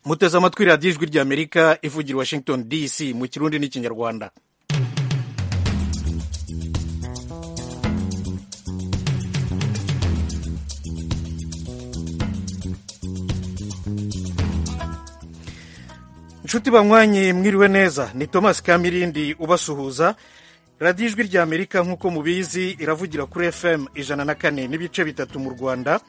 muteze amatwi radiyo ijwi ry'amerika ivugira washington dc mu kirundi n'ikinyarwanda inshuti banywanyi mwiriwe neza ni thomas kamirindi ubasuhuza radiyo ijwi ry'amerika nk'uko mubizi iravugira kuri fm ijana na kane n'ibice bitatu mu rwanda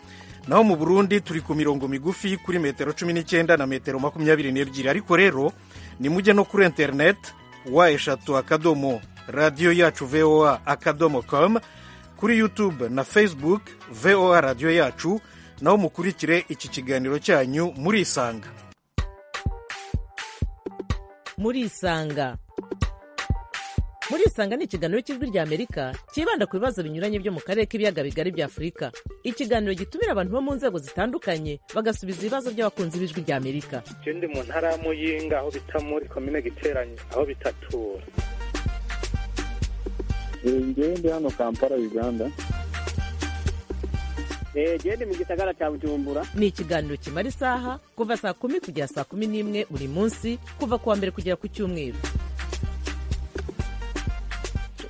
naho mu burundi turi ku mirongo migufi kuri metero cumi n'icyenda na metero makumyabiri n'ebyiri ariko rero ni mujye no kuri interineti wa eshatu akadomo radiyo yacu voa akadomo komu kuri yutube na facebook voa radiyo yacu naho mukurikire iki kiganiro cyanyu murisanga murisanga murisanga ni ikiganiro cy'ijwi ry'amerika cyibanda ku bibazo binyuranye byo mu karere k'ibiyaga bigari bya afurika ikiganiro gitumira abantu bo mu nzego zitandukanye bagasubiza ibibazo by'abakunzi b'ijwi ry'amerika je ndi mu ntara ya muyinga aho bita muri komine giteranye aho bitatura ngewe ndi hano kampala uganda genda mu gisagara cya bujumbura ni ikiganiro kimara isaha kuva saa kumi kugera saa kumi n'imwe buri munsi kuva ku wa mbere kugera ku cyumweru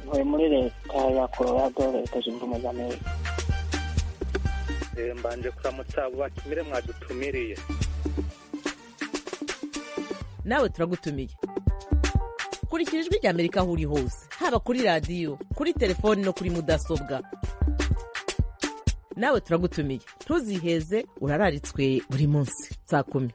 ntuye muri leta ya colorado leta zunze ubumwe za amerika Eh, mbanje kuramutsa abo batumire mwadutumiriye nawe turagutumiye kurikira ijwi ry'amerika aho uri hose haba kuri radiyo kuri telefoni no kuri mudasobwa nawe turagutumiye ntuziheze urararitswe buri munsi saa kumi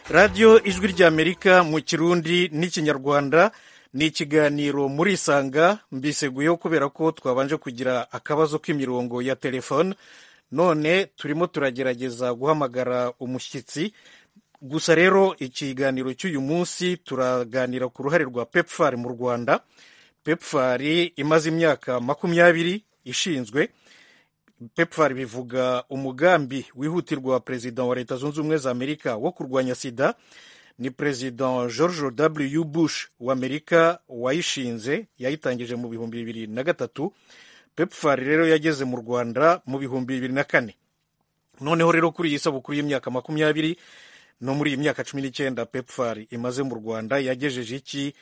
radiyo ijwi ry'amerika mu kirundi n'ikinyarwanda ni ikiganiro murisanga mbiseguyeho kubera ko twabanje kugira akabazo k'imirongo ya telefone none turimo turagerageza guhamagara umushyitsi gusa rero ikiganiro cy'uyu munsi turaganira ku ruhare rwa pepfar mu rwanda pepfar imaze imyaka makumyabiri ishinzwe pepfar bivuga umugambi wihutirwa perezida wa leta zunze ubumwe za amerika wo kurwanya sida ni perezida george w bush wa amerika wayishinze yayitangije mu bihumbi bibiri na gatatu pepfar rero yageze mu rwanda mu bihumbi bibiri na kane noneho rero kuri iyi sabukuru y'imyaka makumyabiri no muri iyi myaka cumi n'icyenda pepfar imaze mu rwanda yagejeje iki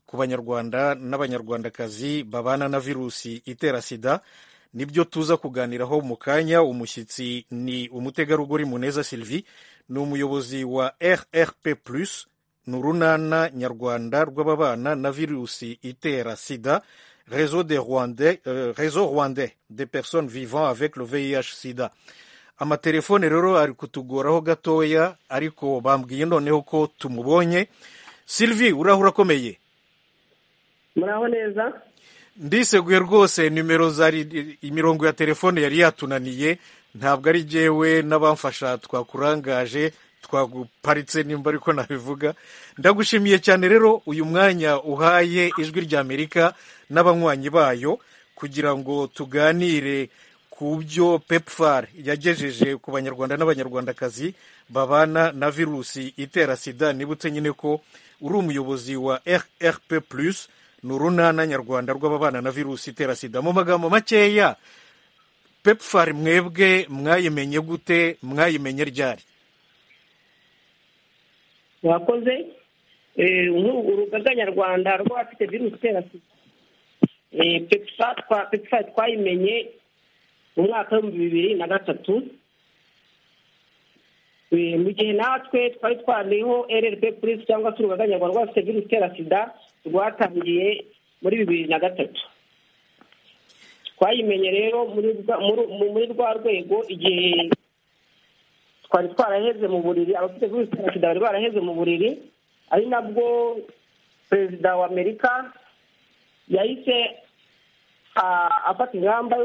ku banyarwanda n'abanyarwandakazi babana na virusi itera sida nibyo tuza kuganiraho mu kanya umushyitsi ni umutegarugori muneza sylvie ni umuyobozi wa rrp plus ni urunana nyarwanda rw'ababana na virusi itera sida réseau de rwandais, euh, réseau rwandais de personnes vivant avec le vih sida amatelefone rero ari kutugoraho gatoya ariko bambwiye noneho ko tumubonye sylvie uraho urakomeye muraho neza ndiseguye rwose nimero zari imirongo ya telefone yari yatunaniye ntabwo ari jyewe n'abamfasha twakurangaje twaguparitse nimba ariko nabivuga ndagushimiye cyane rero uyu mwanya uhaye ijwi ry'amerika n'abanywanyi bayo kugira ngo tuganire ku byo pepfar yagejeje ku banyarwanda n'abanyarwandakazi babana na virusi itera sida nibutse nyine ko uri umuyobozi wa rrp plus ni urunana nyarwanda rw'ababana na virusi itera sida mu magambo makeya pepfar mwebwe mwayimenye gute mwayimenye ryari wakoze urugaga nyarwanda rw'abafite virusi itera sida pepfa twayimenye mu mwaka w'ibihumbi bibiri na gatatu mu gihe natwe twari twariho rrp purisi cyangwa se urugaga nyarwanda rw'abafite virusi itera sida rwatangiye muri bibiri na gatatu twayimenye rero muri rwa rwego igihe twari twaraheze mu buriri abafite virusi itera sida bari baraheze mu buriri ari nabwo perezida wa amerika yahise afata ingamba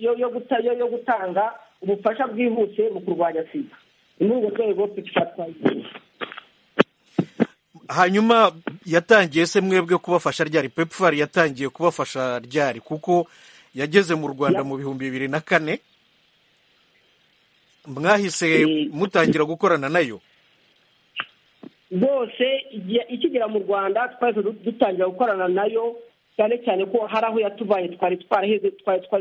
yo gutanga ubufasha bwihuse mu kurwanya sida ni muri urwo rwego twayimenye hanyuma yatangiye se mwebwe kubafasha ryari pepfar yatangiye kubafasha ryari kuko yageze mu rwanda mu bihumbi bibiri na kane mwahise mutangira gukorana nayo rwose ikigera mu rwanda twahise dutangira gukorana nayo cyane cyane ko hari aho yatuvanye twari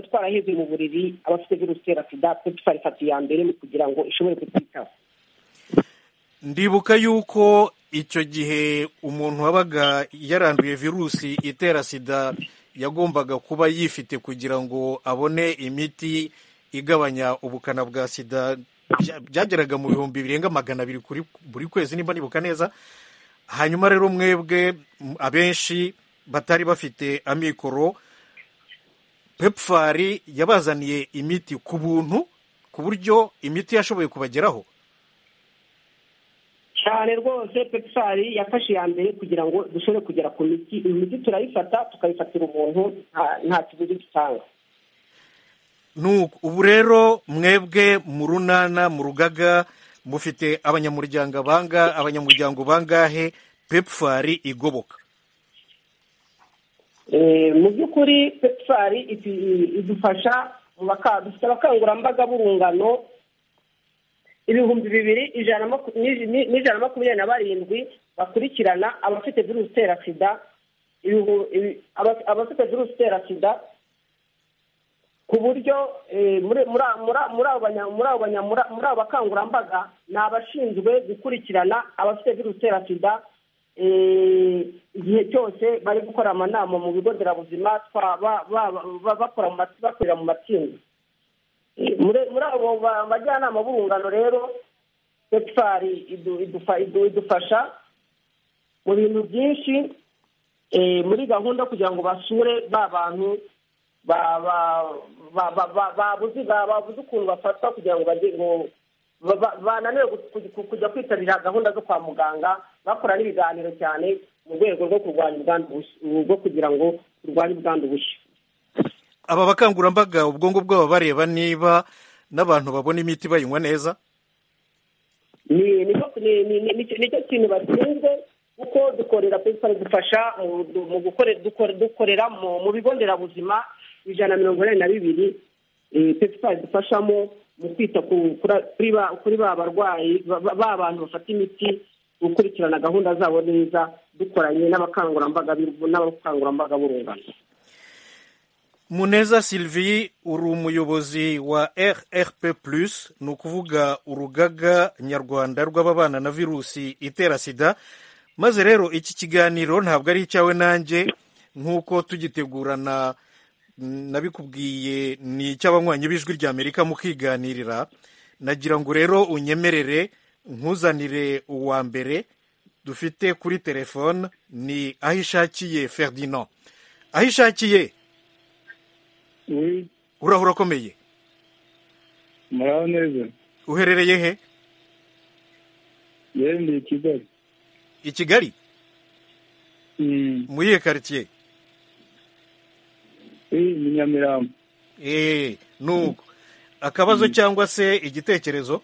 twaraheze mu buriri abafite virusi itera sida pepfar ifata iya mbere kugira ngo ishobore kutwitaho ndibuka yuko icyo gihe umuntu wabaga yaranduye virusi itera sida yagombaga kuba yifite kugira ngo abone imiti igabanya ubukana bwa sida byageraga mu bihumbi birenga magana abiri buri kwezi niba nibuka neza hanyuma rero mwebwe abenshi batari bafite amikoro pepfari yabazaniye imiti ku buntu ku buryo imiti yashoboye kubageraho cyane rwose pepfari yafashe iya mbere kugira ngo dushobore kugera ku miti imiti turayifata tukayifatira umuntu nta kiguzi dutanga ubu rero mwebwe mu runana mu rugaga mufite abanyamuryango banga abanyamuryango bangahe pepfari igoboka mu by'ukuri pepfari idufasha dufite abakangurambaga b'urungano ibihumbi bibiri ijana n'ijana na makumyabiri na barindwi bakurikirana abafite virusi itera sida abafite virusi itera sida ku buryo muri abo bakangurambaga ni abashinzwe gukurikirana abafite virusi itera sida igihe cyose bari gukora amanama mu bigo nderabuzima bakorera mu matsinda muri abo bajyanama b'urungano rero pepfari idufasha mu bintu byinshi muri gahunda kugira ngo basure ba bantu babuze ukuntu bafatwa kugira ngo ba- ba- bananiwe gu- gu- kujya kwitabira gahunda zo kwa muganga bakora n'ibiganiro cyane mu rwego rwo kurwanya ubwandu bushya bwo kugira ngo turwanye ubwandu bushya aba bakangurambaga ubwo ngubwo baba bareba niba n'abantu babona imiti bayinywa neza ni nicyo ni- ni- ni- nicyo- nicyo kintu bashinzwe kuko dukorera pesipari dufasha mu- du- mu gukore- dukore- dukorera mu mu bigo nderabuzima ijana na mirongo inani na bibiri pesipari dufashamo mu kwita ku- kura- kuri ba- kuri ba barwayi ba ba- ba bantu bafata imiti gukurikirana gahunda zabo neza dukoranye n'abakangurambaga b'urubu- n'abakangurambaga b'urungano muneza sylvie uri umuyobozi wa rrp ni ukuvuga urugaga nyarwanda rw'ababana na virusi itera sida maze rero iki kiganiro ntabwo ari icyawe nanjye nk'uko tugitegurana mm, nabikubwiye ni icy'abanywanyi b'ijwi ry'amerika mukiganirira nagira ngo rero unyemerere nkuzanire uwa mbere dufite kuri telefone ni aho ishakiye ferdinand aho ishakiye Oui, uraho urakomeye muraho neza uherereye he yewe ndi i Kigali i kigali Mm, muri iyo karitsiye oui, ni Nyamirambo eee nuko akabazo cyangwa se igitekerezo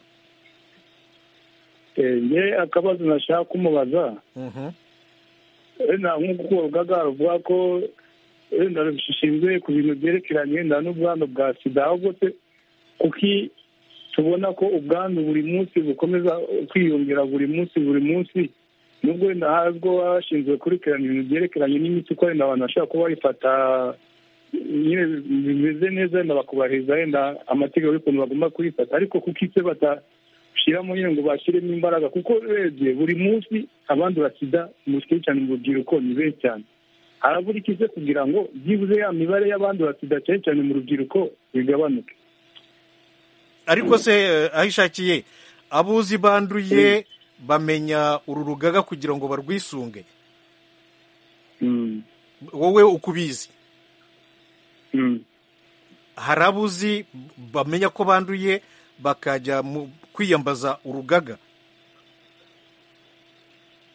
Eh, nge akabazo nashaka kumubaza Mhm. wenda nk'uko urugaga ruvuga ko wenda rushinzwe ku bintu byerekeranye wenda n'ubwandu bwa sida ahubwo se kuki tubona ko ubwandu buri munsi bukomeza kwiyongera buri munsi buri munsi nubwo wenda hazwiho hashinzwe kurikirana ibintu byerekeranye n'imiti ko wenda abantu bashobora kuba bayifata nyine bimeze neza wenda bakubahiriza wenda amategeko y'ukuntu bagomba kuyifata ariko kuko se batashyiramo nyine ngo bashyiremo imbaraga kuko urebye buri munsi abandura sida mushyikiye cyane mu rubyiruko ni benshi cyane harabura iki se kugira ngo byibuze ya mibare y'abandura sida cyane cyane mu rubyiruko bigabanuke ariko se eh, aho ishakiye abuzi banduye bamenya uru rugaga kugira ngo barwisunge Mm, wowe uko ubizi mm. hari abuzi bamenya ko banduye bakajya mu kwiyambaza urugaga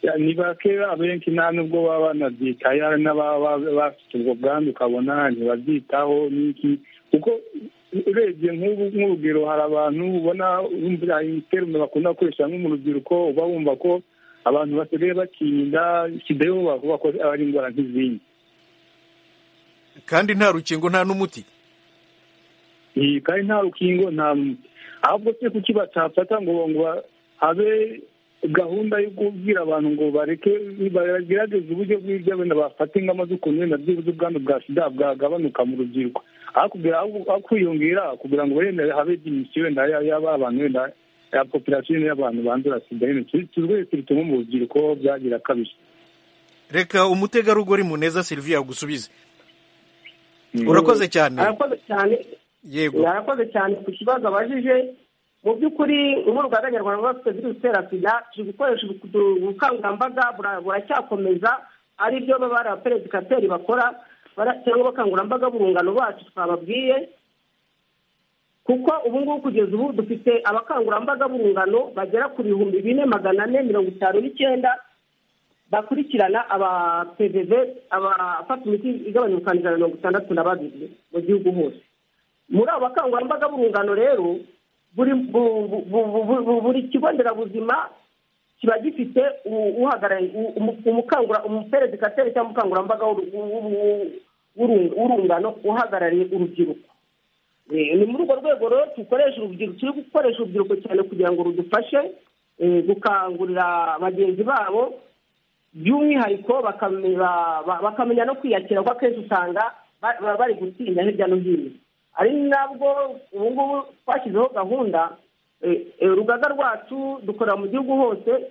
Ya, ni bake abenshi nta nubwo baba banabyitaho hari n'ababa ba- bafite ubwo bwandu ukabona ntibabyitaho n'iki kuko urebye nk'ubu nk'urugero hari abantu ubona bumvira imiterume bakunda gukoresha nko mu rubyiruko uba wumva ko abantu basigaye bakirinda sida yo bavuga ko ari indwara nk'izindi kandi nta rukingo nta n'umuti Iyi kandi nta rukingo nta muti ahubwo se kuki batafata ngo ngo ba- habe gahunda yo kubwira abantu ngo bareke bagerageze uburyo bw'ibyo wenda bafata ingamba z'ukuntu wenda byibuze ubwandu bwa sida bwagabanuka mu rubyiruko aho kugira aho- aho kwiyongera kugira ngo wenda habe dimisiyo wenda ya- y'aba bantu wenda ya popirasiyo y'abantu bandura sida nyine turwese bituma mu rubyiruko byagira kabiri reka umutegarugori muneza sylvie agusubize urakoze cyane arakoze cyane yego yarakoze cyane ku kibazo abajije mu by'ukuri nk'urugaga nyarwanda rwafite virusi itera sida turi gukoresha ubu- ubukangurambaga bura- buracyakomeza ari byo baba ari abaperedikateri bakora bara- cyangwa abakangurambaga b'urungano bacu twababwiye kuko ubu ngubu kugeza ubu dufite abakangurambaga b'urungano bagera ku bihumbi bine magana ane mirongo itanu n'icyenda bakurikirana abapvv abafata imiti igabanya ubukana ijana na mirongo itandatu na babiri mu gihugu hose muri abo bakangurambaga b'urungano rero buri bu- bu- bu- bu- bu- buri kigo nderabuzima kiba gifite u- uhagarariye u- umu- umukangura- umuperedikateri cyangwa umukangurambaga w'uru- w'u- w'u- w'urung- w'urungano uhagarariye urubyiruko Eh, ni muri urwo rwego rero dukoresha urubyiruko turi gukoresha urubyiruko cyane kugira ngo rudufashe eh, gukangurira bagenzi babo by'umwihariko bakame- ba- ba- bakamenya no kwiyakira kuko akenshi usanga ba- baba bari gutinya hirya no hino ari nabwo ubu ngubu twashyizeho gahunda eh, eh, urugaga rwacu dukorera mu gihugu hose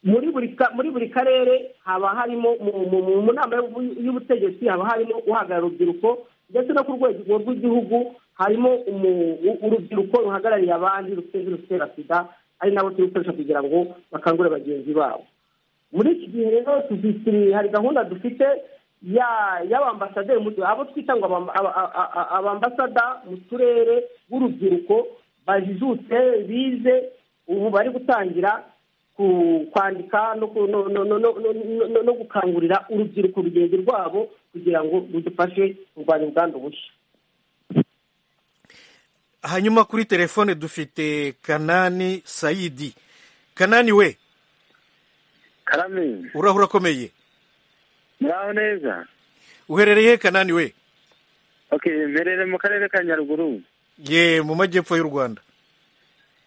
muri buri ka- muri buri karere haba harimo mu- mu mu- mu nama y'ubu- y'ubutegetsi haba harimo uhagarariye urubyiruko ndetse no ku rwego rw'igihugu harimo umu- u- urubyiruko ruhagarariye abandi rufite virusi itera sida ari nabo turi gukoresha kugira ngo bakangure bagenzi babo muri iki gihe rero tuzi- turi- hari gahunda dufite ya y'abambasaderi mu- abo twita ngo abam- aba- a- a- abambasada mu turere b'urubyiruko bajijutse bize ubu bari gutangira ku- kwandika no ku- no- no- no- no- no- no- no gukangurira urubyiruko rugenzi rwabo kugira ngo rudufashe kurwanya ubwandu bushya hanyuma kuri telefone dufite kanani sayidi kanani we karame urahura urakomeye muraho neza uherereye he kanani we ok mperere mu karere ka nyaruguru ye mu majyepfo y'u rwanda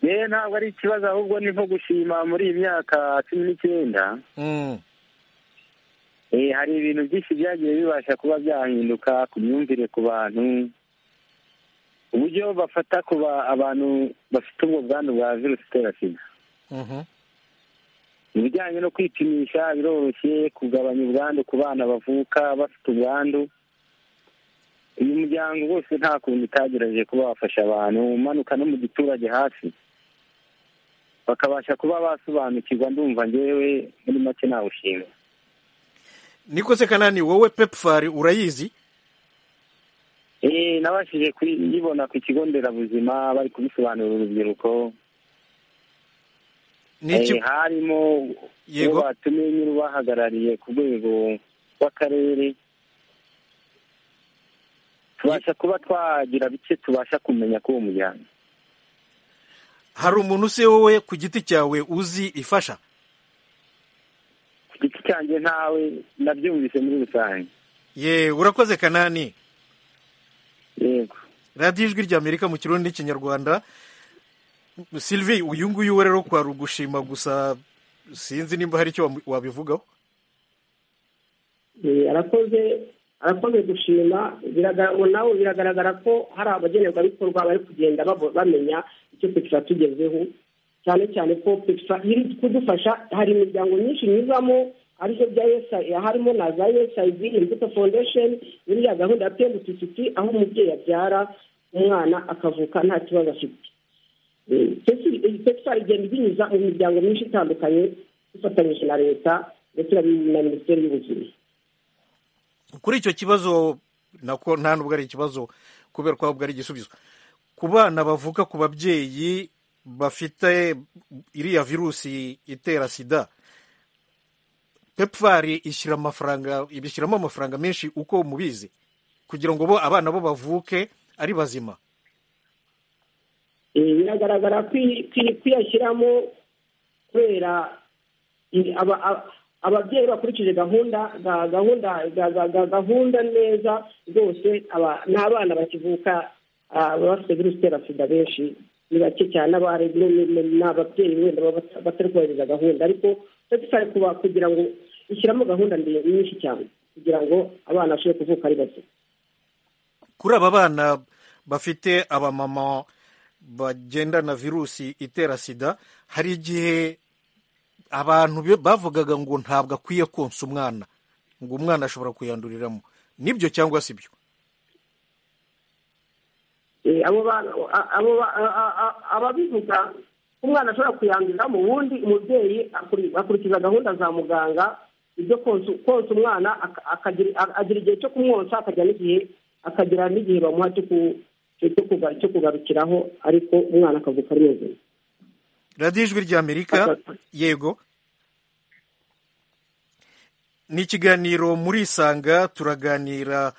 yewe ntabwo ari ikibazo ahubwo ni nko gushima muri iyi myaka cumi n'icyenda Mm. Eh, hari ibintu byinshi byagiye bibasha kuba byahinduka ku myumvire ku bantu uburyo bafata ku ba- abantu bafite ubwo bwandu bwa virusi itera sida Mhm. ibijyanye no kwipimisha biroroshye kugabanya ubwandu ku bana bavuka bafite ubwandu uyu muryango wose nta kuntu utagerageje kuba wafasha abantu umanuka no mu giturage hafi bakabasha kuba basobanukirwa ndumva ngewe muri make nawushima niko se kanani wowe pepfari urayizi Eh, nabashije kuyibona ku kigo nderabuzima bari kubisobanurira urubyiruko ni iki Eh, harimo Yego. uwo batumye nyiri ubahagarariye ku rwego rw'akarere tubasha kuba twagira bike tubasha kumenya k'uwo muryango hari umuntu se wowe ku giti cyawe uzi ifasha ku giti cyanjye ntawe nabyumvise muri rusange ye urakoze kanani yego radiyo ijwi ry'amerika mu kirundi n'ikinyarwanda sylvie uyu nguyu we rero kwari ugushima gusa sinzi nimba hari icyo wamu- wabivugaho Eh, arakoze arakoze gushima biragaragara nawe biragaragara ko hari abagenerwabikorwa bari kugenda babo- bamenya icyo petra tugezeho cyane cyane ko petra iri kudufasha hari imiryango myinshi nyuzamo aribyo bya USAID harimo na za USAID imbuto foundation iriya gahunda ya pmtct aho umubyeyi abyara umwana akavuka nta kibazo afite petra igenda ibinyuza mu miryango myinshi itandukanye ifatanyije na leta ndetse na minisiteri y'ubuzima kuri icyo kibazo nako nta nubwo ari ikibazo kubera ko ahubwo ari igisubizo ku bana bavuka ku babyeyi bafite iriya virusi itera sida pepfari ishyira amafaranga ibishyiramo amafaranga menshi uko mubizi kugira ngo bo abana bo bavuke ari bazima Eh, biragaragara kwi- kwi- kwiyashyiramo kubera i- aba- aba- ababyeyi bakurikije gahunda ga- gahunda ga- ga- ga- gahunda neza rwose aba- n'abana bakivuka ah, baba bafite virusi itera sida benshi ni bake cyane abari ni- ni- ni ababyeyi wenda baba bata- batari kubahiriza gahunda ariko ndetse kuba kugira ngo ishyiramo gahunda ndende nyinshi cyane kugira ngo abana bashobore kuvuka ari bazima kuri aba bana bafite abamama bagendana virusi itera sida hari igihe abantu be- bavugaga ngo ntabwo akwiye konsa umwana ngo umwana ashobora kuyanduriramo nibyo cyangwa si byo Eh, abo ba- a- abo ba- a- a- a- ababivuga umwana ashobora kuyanduriramo ubundi umubyeyi akuri- akurikiza gahunda za muganga ibyo konsa konsa umwana aka- akagira a- agira igihe cyo kumwonsa akagira n'igihe akagira n'igihe bamuha cyo ku- cyo- cyo kuga- cyo kugarukiraho ariko umwana akavuka ari muzima radiyo ijwi ry'amerika yego ni ikiganiro muri isanga turaganira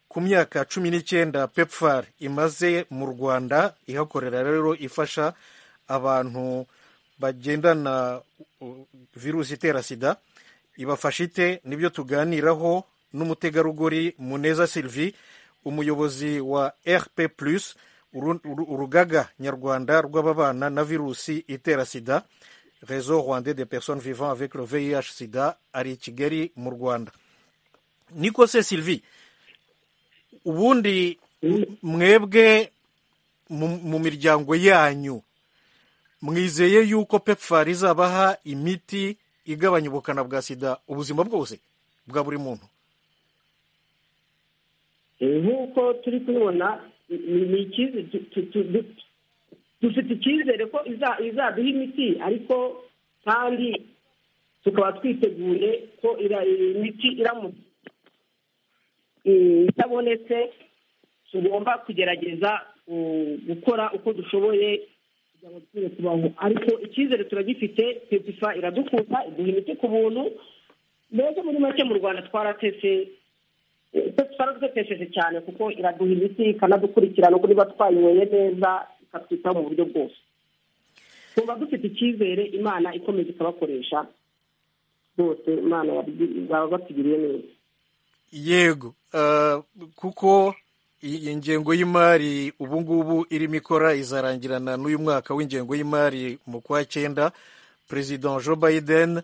ku myaka cumi n'icyenda pepfar imaze mu rwanda ihakorera rero ifasha abantu bagendana uh, virusi itera sida ibafasha ite nibyo tuganiraho n'umutegarugori muneza sylvie umuyobozi wa rp plus uru- uru- urugaga nyarwanda rw'ababana na virusi itera sida réseau rwandais de personnes vivant avec le vih sida ari i kigali mu rwanda niko se sylvie ubundi mwebwe mu mu miryango yanyu mwizeye yuko pepfar izabaha imiti igabanya ubukana bwa sida ubuzima bwose bwa buri muntu Eh, nk'uko turi kubibona ni- ni ni icyizere tu- tu- tu- du- dufite icyizere ko iza- izaduha imiti ariko kandi tukaba twiteguye ko ira- imiti iramutse eh, itabonetse tugomba kugerageza mm, gukora uko dushoboye abaturage tubaho ariko icyizere turagifite pepifa iradukunda iduha imiti ku buntu mbese muri make mu rwanda twaratese twaradutesheje cyane kuko iraduha imiti ikanadukurikirana uko niba twayinyweye neza ikatwitaho mu buryo bwose tuba dufite icyizere imana ikomeza ikabakoresha bose imana baba batugiriye neza yego ah, kuko iyi ngengo y'imari ubu ngubu irimo ikora izarangirana n'uyu mwaka w'ingengo y'imari mu kwa cyenda perezida joe biden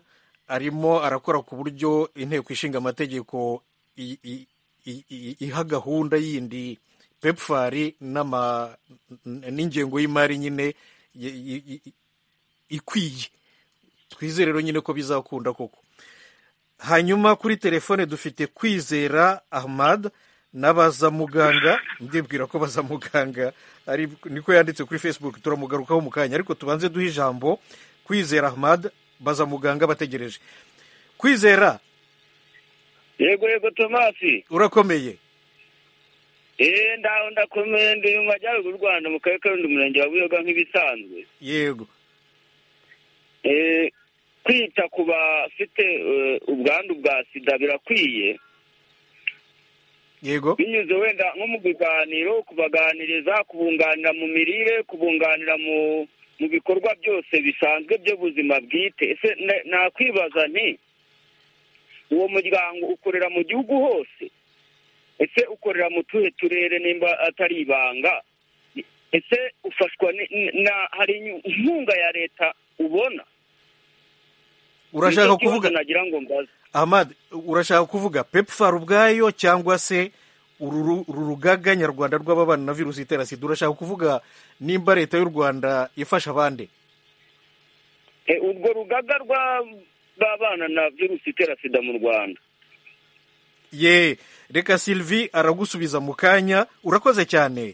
arimo arakora ku buryo inteko ishinga amategeko i- i- i- i- iha gahunda yindi pepfari n'ama- n- n'ingengo y'imari nyine i- i- i- ikwiye twizere rero nyine ko bizakunda koko hanyuma kuri telefone dufite kwizera ahmad n'abazamuganga ndibwira ko bazamuganga ari niko yanditse kuri facebook turamugarukaho mu kanya ariko tubanze duhe ijambo kwizera ahmad bazamuganga bategereje kwizera yego yego tomasi urakomeye eee ndaho ndakomeye ndi mu majyaruguru y'u rwanda mu karere karundi umurenge wa buyoga nk'ibisanzwe yego eee kwita ku bafite eh, ubwandu bwa sida birakwiye yego binyuze wenda nko mu biganiro kubaganiriza kubunganira mu mirire kubunganira mu mu bikorwa byose bisanzwe by'ubuzima bwite ese na- nakwibaza nti uwo muryango ukorera mu gihugu hose ese ukorera mu tuhe turere nimba atari ibanga ese ufashwa ni- ni- na hari inkunga ya leta ubona urashaka Nicyo kibazo kuvuga nagira ngo mbaze ahmad urashaka kuvuga pepfar ubwayo cyangwa se uru ru- uru rugaga nyarwanda rw'ababana na virusi itera sida urashaka kuvuga nimba leta y'u rwanda ifasha abandi E, urwo rugaga rwa- rw'abana na virusi itera sida mu rwanda ye reka sylvie aragusubiza mu kanya urakoze cyane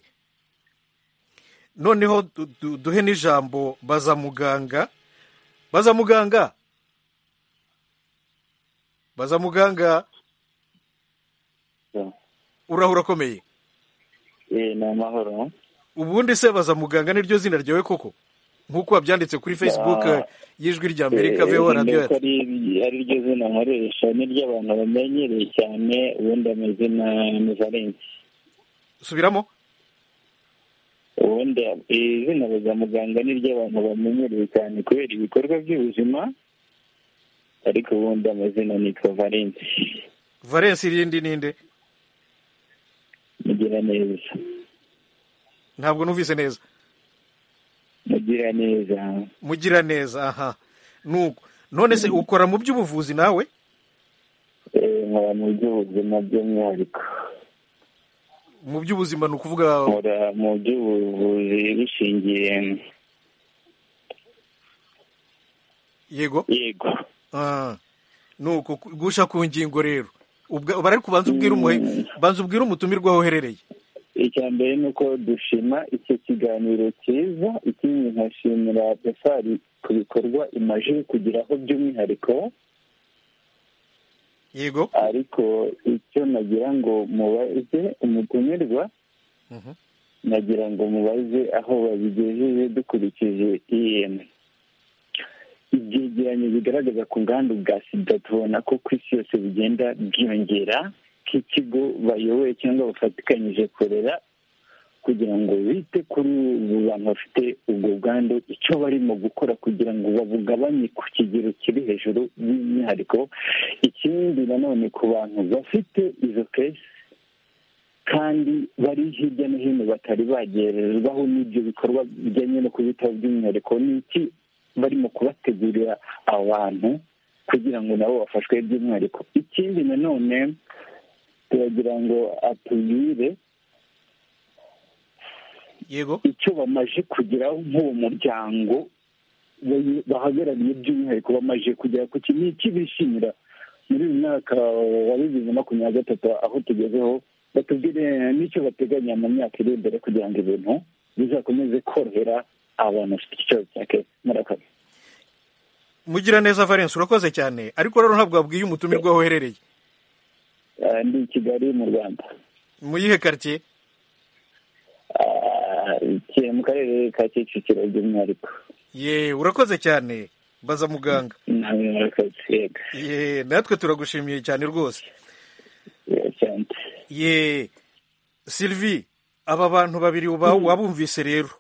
noneho du- du- duhe n'ijambo bazamuganga bazamuganga bazamuganga uraho urakomeye Eh, ni amahoro ubundi se bazamuganga niryo zina ryawe koko nk'uko wabyanditse kuri facebook Ah. y'ijwi rya Eh, amerika veho ni radiyo uko ari ari ryo zina nkoresha niryo abantu bamenyereye cyane ubundi amazina ni valensi subiramo ubundi izina bazamuganga niryo abantu bamenyereye cyane kubera ibikorwa by'ubuzima ariko ubundi amazina nitwa valensi valence irindi ninde mugira neza ntabwo numvise neza mugira neza mugira neza aha nuko none se ukora mu by'ubuvuzi nawe Eh, nkora mu by'ubuzima by'umwihariko mu by'ubuzima ni ukuvuga nkora mu by'ubuvuzi bishingiye yego yego Ah, nuko ku- gusha ku ngingo rero Ubwa- bara ariko ubanza ubwire umuhe banza ubwire umutumirwa aho uherereye icya mbere ni uko dushima icyo kiganiro cyiza ikindi nkashimira pesari ku bikorwa imaze kugeraho by'umwihariko yego ariko icyo nagira ngo mubaze umutumirwa Mhm. nagira ngo mubaze aho babigejeje dukurikije em ibyegeranyo bigaragaza ku nganda bwa sida tubona ko ku isi yose bigenda byiyongera nk'ikigo bayoboye cyangwa bafatikanyije korera kugira ngo bite kuri ubu bantu bafite ubwo bwandu icyo barimo gukora kugira ngo babugabanye ku kigero kiri hejuru by'umwihariko ikindi nanone ku bantu bafite izo kesi kandi bari hirya no hino batari bagererwaho n'ibyo bikorwa bijyanye no kubitaho by'umwihariko ni iki barimo kubategurira abantu kugira ngo nabo bafashwe by'umwihariko ikindi nanone turagira ngo atubwire yego icyo bamaze kugeraho nk'uwo muryango bayi- bahagarariye by'umwihariko bamaze kugera ku kintu iki bishimira muri uyu mwaka wa bibiri na makumyabiri na gatatu aho tugezeho batubwire n'icyo bateganya mu myaka iri imbere kugira ngo ibintu bizakomeze korohera abantu bafite ikibazo cya kesi murakoze mugira neza valence urakoze cyane ariko rero ntabwo wabwiye umutumirwa aho uherereye Ah, ndi i kigali mu rwanda mu yihe karitsiye Ah, mu karere ka kicukiro by'umwihariko ye urakoze cyane baza muganga nawe murakoze yego ye natwe turagushimiye cyane rwose ye sylvie aba bantu babiri wabumvise rero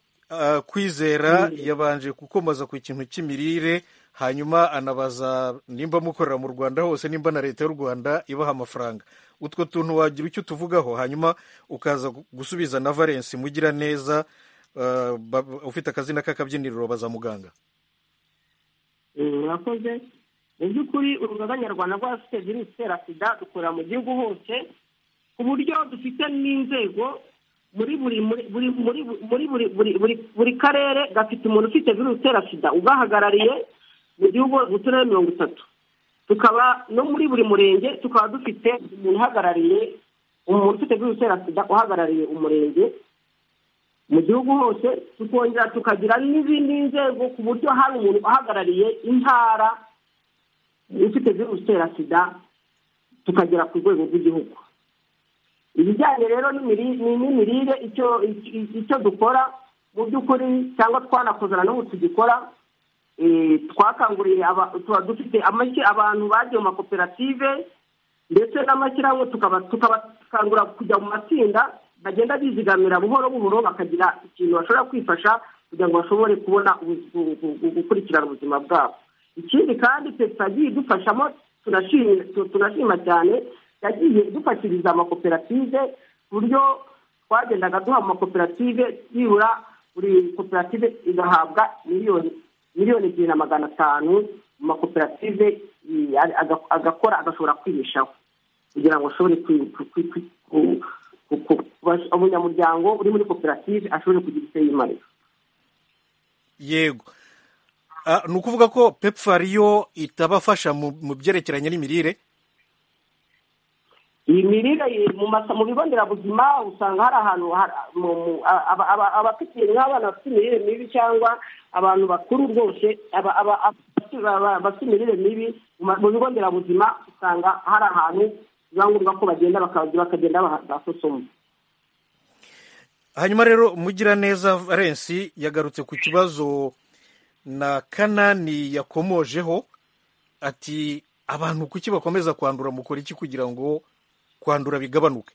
kwizera yabanje gukomoza ku kintu cy'imirire hanyuma anabaza nimba mukorera mu rwanda hose nimba na leta y'u rwanda ibaha amafaranga utwo tuntu wagira icyo tuvugaho hanyuma ukaza gusubiza na valensi mugira neza ufite akazina k'akabyiniriro baza muganga murakoze mu by'ukuri urugaga nyarwanda rw'abafite virusi itera sida dukorera mu gihugu hose ku buryo dufite n'inzego muri buri muri buri buri karere gafite umuntu ufite virusi itera sida ugahagarariye mu gihugu mu turere mirongo itatu tukaba no muri buri murenge tukaba dufite umuntu uhagarariye umuntu ufite virusi itera sida uhagarariye umurenge mu gihugu hose tukongera tukagira n'izindi nzego ku buryo hari umuntu uhagarariye intara ufite virusi itera sida tukagera ku rwego rw'igihugu ibijyanye rero n'imirire icyo dukora mu by'ukuri cyangwa twanakozana n'ubu tugikora twakanguriye tuba dufite abantu bagiye mu makoperative ndetse n'amashyirahamwe tukabakangura kujya mu matsinda bagenda bizigamira buhoro buhoro bakagira ikintu bashobora kwifasha kugira ngo bashobore kubona gukurikirana ubuzima bwabo ikindi kandi yagiye idufashamo tunashima cyane yagiye idufashiriza amakoperative ku buryo twagendaga duha amakoperative byibura buri koperative igahabwa miliyoni miliyoni ebyiri na magana atanu mu makoperative agakora agashobora kwibeshaho kugira ngo ashobore umunyamuryango uri muri koperative ashobore kugira icyo yimarira yego ni ukuvuga ko pepfari yo itabafasha mu byerekeranye n'imirire iyi mirire mu bigo nderabuzima usanga hari ahantu abafite nk'abana bafite imirire mibi cyangwa abantu bakuru rwose bafite imirire mibi mu bigo nderabuzima usanga hari ahantu biba ngombwa ko bagenda bakagenda basosoma hanyuma rero mugiraneza valensi yagarutse ku kibazo na kanani yakomojeho ati abantu kuki bakomeza kwandura mukora iki kugira ngo kwandura bigabanuke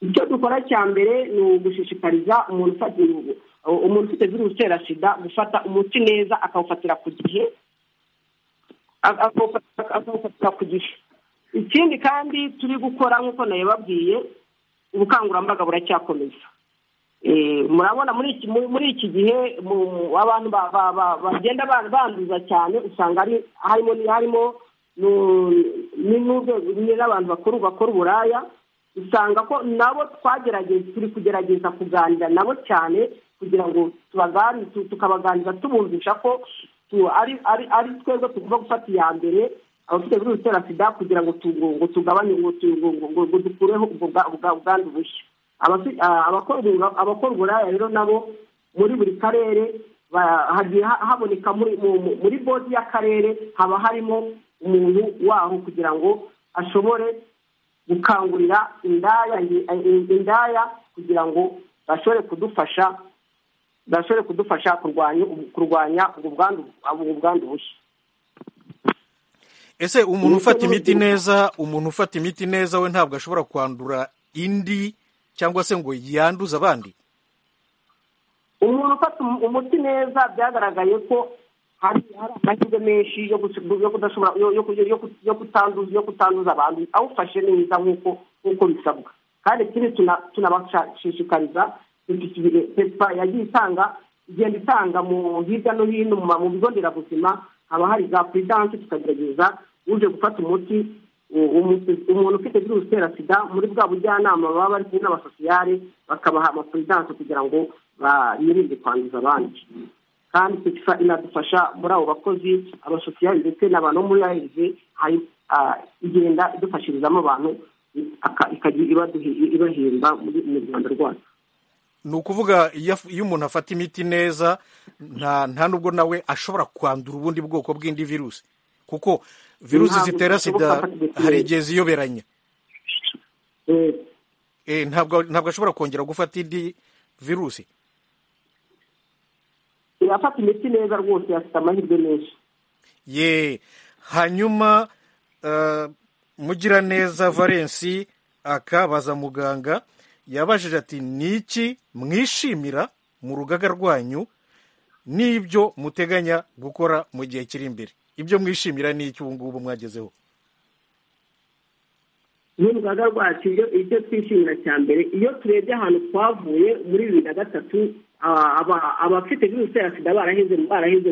icyo dukora cya mbere ni ugushishikariza umuntu ufite virusi itera sida gufata umuti neza akawufatira ku gihe akawufatira ku gihe ikindi kandi turi gukora nk'uko nayibabwiye ubukangurambaga buracyakomeza murabona muri iki gihe abantu bagenda banduza cyane usanga harimo harimo n'abantu bakuru bakora uburaya usanga ko nabo twagerageza turi kugerageza kuganira nabo cyane kugira ngo tukabaganiriza tubumvisha ko ari twebwe tugomba gufata iya mbere abafite virusi itera sida kugira ngo tugabanye ngo dukureho ubwandu bushya abakora uburaya rero nabo muri buri karere hagiye haboneka muri bodi y'akarere haba harimo umuntu waho kugira ngo ashobore gukangurira indaya kugira ngo bashobore kudufasha bashobore kudufasha kurwanya ubwo bwandu bushya ese umuntu ufata imiti neza umuntu ufata imiti neza we ntabwo ashobora kwandura indi cyangwa se ngo yanduze abandi umuntu ufata umuti neza byagaragaye ko hari amahirwe menshi yo kutanduza abantu awufashe neza nk'uko bisabwa kandi ikindi tunabashishikariza pepa yagiye itanga igenda itanga mu hirya no hino mu bigo nderabuzima haba hari za puridanse tukagerageza uje gufata umuti umuntu ufite virusi itera sida muri bwa bujyanama baba bari kumwe n'abasosiyare bakabaha amapuridanse kugira ngo birinde kwanduza abandi kandi pepa inadufasha muri abo bakozi abasosiyare ndetse n'abantu bo muri arive igenda idufashirizamo abantu ibahemba mu rwanda rwacu ni ukuvuga iyo umuntu afata imiti neza nta nubwo nawe ashobora kwandura ubundi bwoko bw'indi virusi kuko virusi zitera sida hari igihe ziyoberanya ntabwo ashobora kongera gufata indi virusi yafata imiti neza rwose yafite amahirwe menshi ye hanyuma mugiraneza valensi akabaza muganga yabajije ati ni iki mwishimira mu rugaga rwanyu n'ibyo muteganya gukora mu gihe kiri imbere ibyo mwishimira ni iki ubu ngubu mwagezeho n'urugaga rwacu ibyo twishimira cya mbere iyo turebye ahantu twavuye muri bibiri na gatatu abafite virusi ya sida baraheze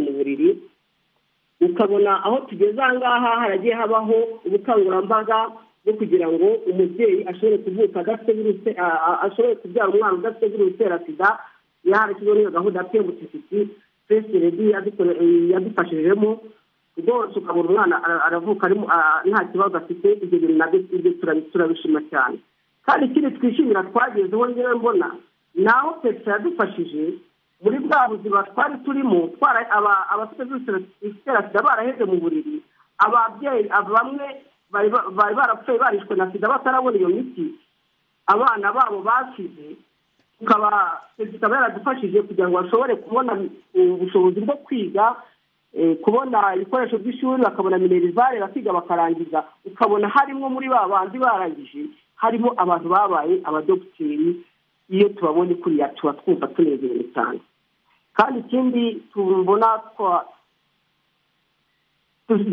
mu buriri ukabona aho tugeze aha ngaha haragiye habaho ubukangurambaga bwo kugira ngo umubyeyi ashobore kuvuka adafite virusi ashobore kubyara umwana udafite virusi ya sida yarashyizweho n'iyo gahunda pe mutisiti fesi redi yadufashijemo rwose ukabona umwana aravuka nta kibazo afite ibyo bintu nabyo turabishima cyane kandi ikindi twishimira twagezeho ngewe mbona naho petero yadufashije muri bwa buzima twari turimo abafite itera sida baraheze mu buriri ababyeyi bamwe bari barapfuye barishwe na sida batarabona iyo miti abana babo bakize tukaba petero yaradufashije kugira ngo bashobore kubona ubushobozi bwo kwiga kubona ibikoresho by'ishuri bakabona minerivare bakiga bakarangiza ukabona harimo muri ba bandi barangije harimo abantu babaye abadogiteri iyo tubabonye kuriya tuba twumva tunezerewe cyane kandi ikindi tubona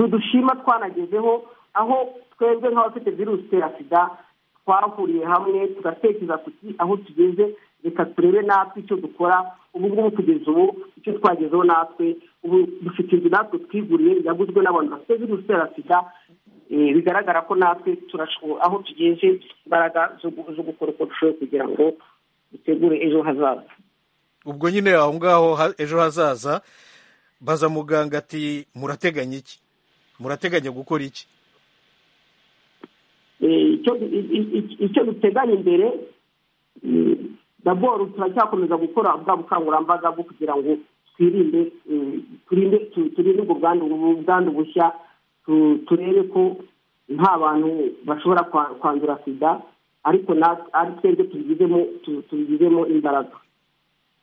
dushima twanagezeho aho twebwe nk'abafite virusi itera sida twahuriye hamwe tugatekereza tuti aho tugeze reka turebe natwe icyo dukora ubu ngubu kugeza ubu icyo twagezeho natwe ubu dufite inzu natwe twiguriye yaguzwe n'abantu bafite virusi itera sida bigaragara ko natwe aho tugeze imbaraga zo gukora uko dushoboye kugira ngo dutegure ejo hazaza ubwo nyine aho ngaho ejo hazaza baza muganga ati murateganya iki murateganya gukora iki icyo duteganya imbere daboro turacyakomeza gukora bwa bukangurambaga bwo kugira ngo twirinde turinde turinde ubwo bwandu bushya turebe ko nta bantu bashobora kwandura sida ariko ari twebwe tubigizemo imbaraga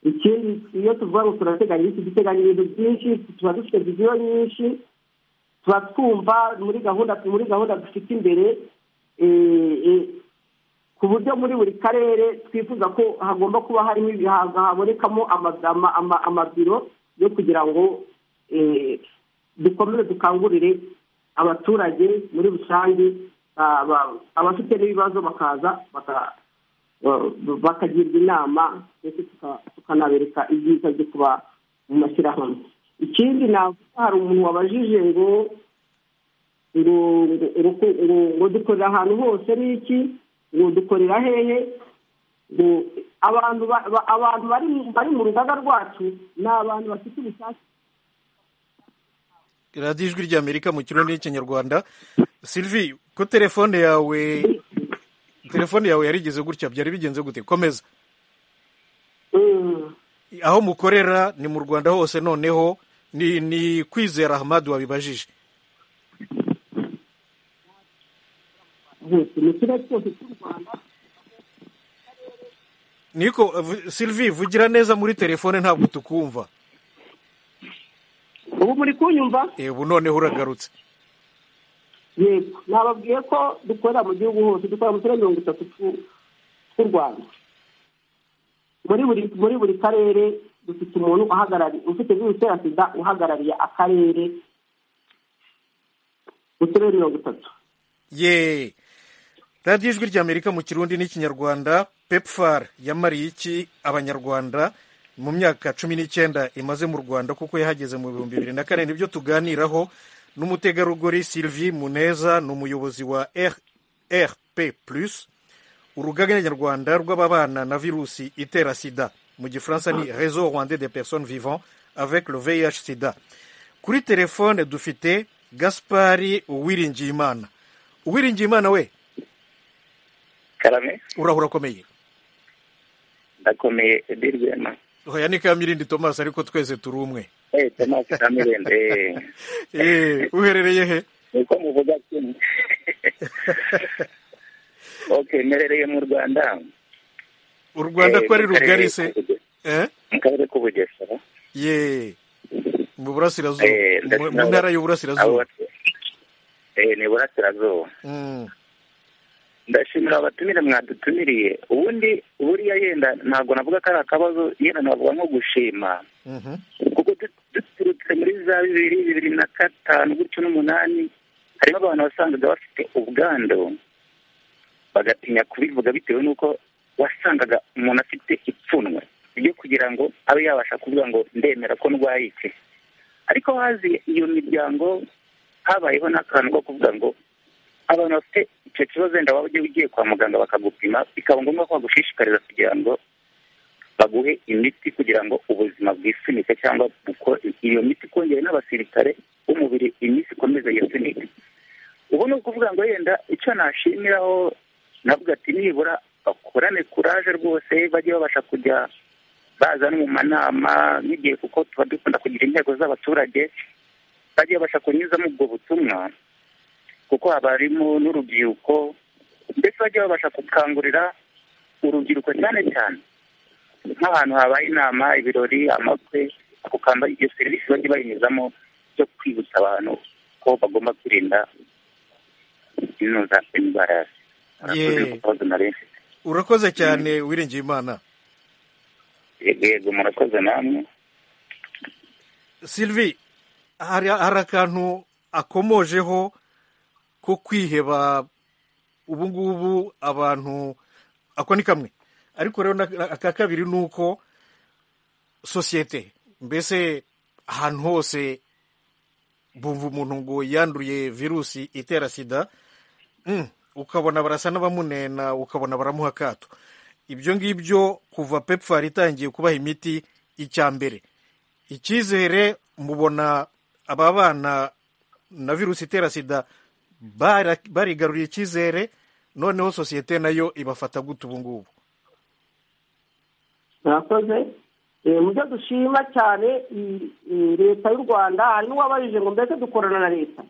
ikindi iyo tuvuga ngo turateganya iki duteganya ibintu byinshi tuba dufite viziyo nyinshi tuba twumva muri gahunda muri gahunda dufite imbere ku buryo muri buri karere twifuza ko hagomba kuba harimo ibihaza habonekamo amabiro yo kugira ngo dukomeze dukangurire abaturage muri rusange abafite n'ibibazo bakaza bakagirwa inama ndetse tukanabereka ibyiza byo kuba mu mashyirahamwe ikindi navuga hari umuntu wabajije ngo ngo dukorera ahantu hose n'iki ngo dukorera hehe ngo abantu abantu bari mu rugaga rwacu ni abantu bafite ubushake radiyo ijwi ry'amerika mu kirundi n'ikinyarwanda sylvie ko telefone yawe telefone yawe yarigeze gutya byari bigenze gute komeza aho mukorera ni mu rwanda hose noneho ni kwizera hamadu wabibajije niko sylvie vugira neza muri telefone ntabwo tukumva ubu muri kunyumva ubu noneho uragarutse yego nababwiye ko dukorera mu gihugu hose dukorera mu turere mirongo itatu tw'u rwanda muri buri karere dufite umuntu uhagarariye ufite virusi itera sida uhagarariye akarere mu turere mirongo itatu yeee radiyo ijwi ry'amerika mu kirundi n'ikinyarwanda pepfar yamariye iki abanyarwanda mu myaka cumi n'icyenda imaze mu rwanda kuko yahageze mu bihumbi bibiri na kane nibyo tuganiraho n'umutegarugori sylvie muneza ni umuyobozi wa rp plus urugaga nyarwanda rw'ababana na virusi itera sida mu gifaransa ni rezo rwanda de personnes vivant avec le vih sida kuri telefone dufite gaspari uwiringiyimana uwiringiyimana we karame urahura akomeye ndakomeye edirwema oya ni kamirindi tomasi ariko twese turi umwe eh tomasi kamirindi eh uherereye he niko muvuga kimwe ok butemerereye mu rwanda u rwanda ko ari rugari se Eh? mu karere k'ubugesera ye mu burasirazuba Eh, mu mu ntara y'uburasirazuba Abo- eh, ni burasirazuba Mm. ndashimira abatumire mwadutumiriye ubundi buriya yenda ntabwo navuga ko ari akabazo yenda navuga nko gushima Mhm. kuko du- duturutse muri za bibiri bibiri na gatanu gutyo n'umunani harimo abantu wasangaga bafite ubwandu bagatinya kubivuga bitewe n'uko wasangaga umuntu afite ipfunwe ryo kugira ngo abe yabasha kuvuga ngo ndemera ko ndwaye iki ariko hazi iyo miryango habayeho n'akantu ko kuvuga ngo abantu bafite icyo kibazo wenda waba ugiye ugiye kwa muganga bakagupima bikaba ngombwa ko bagushishikariza kugira ngo baguhe imiti kugira ngo ubuzima bwisunike cyangwa buko- iyo miti ikongere n'abasirikare b'umubiri iminsi ikomeze yisunike ubu ni ukuvuga ngo yenda icyo nashimiraho navuga ati nibura bakorane kuraje rwose bajye babasha kujya baza no mu manama nk'igihe kuko tuba dukunda kugira intego z'abaturage bajye babasha kunyuzamo ubwo butumwa kuko haba harimo n'urubyiruko ndetse bajye babasha gukangurira urubyiruko cyane cyane nk'ahantu habaye inama ibirori amakwe ako kamba iyo serivisi bajye bayinyuzamo zo kwibutsa abantu ko bagomba kwirinda inoza indwara Ye. urakoze cyane wiringiye imana yego murakoze namwe sylvie hari hari akantu akomojeho ko kwiheba ubu ngubu abantu ako ni kamwe ariko rero na- aka kabiri ni uko sosiyete mbese ahantu hose bumva umuntu ngo yanduriye virusi itera sida Mm, ukabona barasa n'abamunena ukabona baramuha akato ibyo ngibyo kuva pepfar itangiye kubaha imiti icya mbere icyizere mubona aba bana na virusi itera sida bara- barigaruriye icyizere noneho sosiyete nayo ibafata gute ubu ngubu murakoze Eh, mu byo dushima cyane i- i- leta y'u rwanda hari n'uwabarije ngo mbese dukorana na leta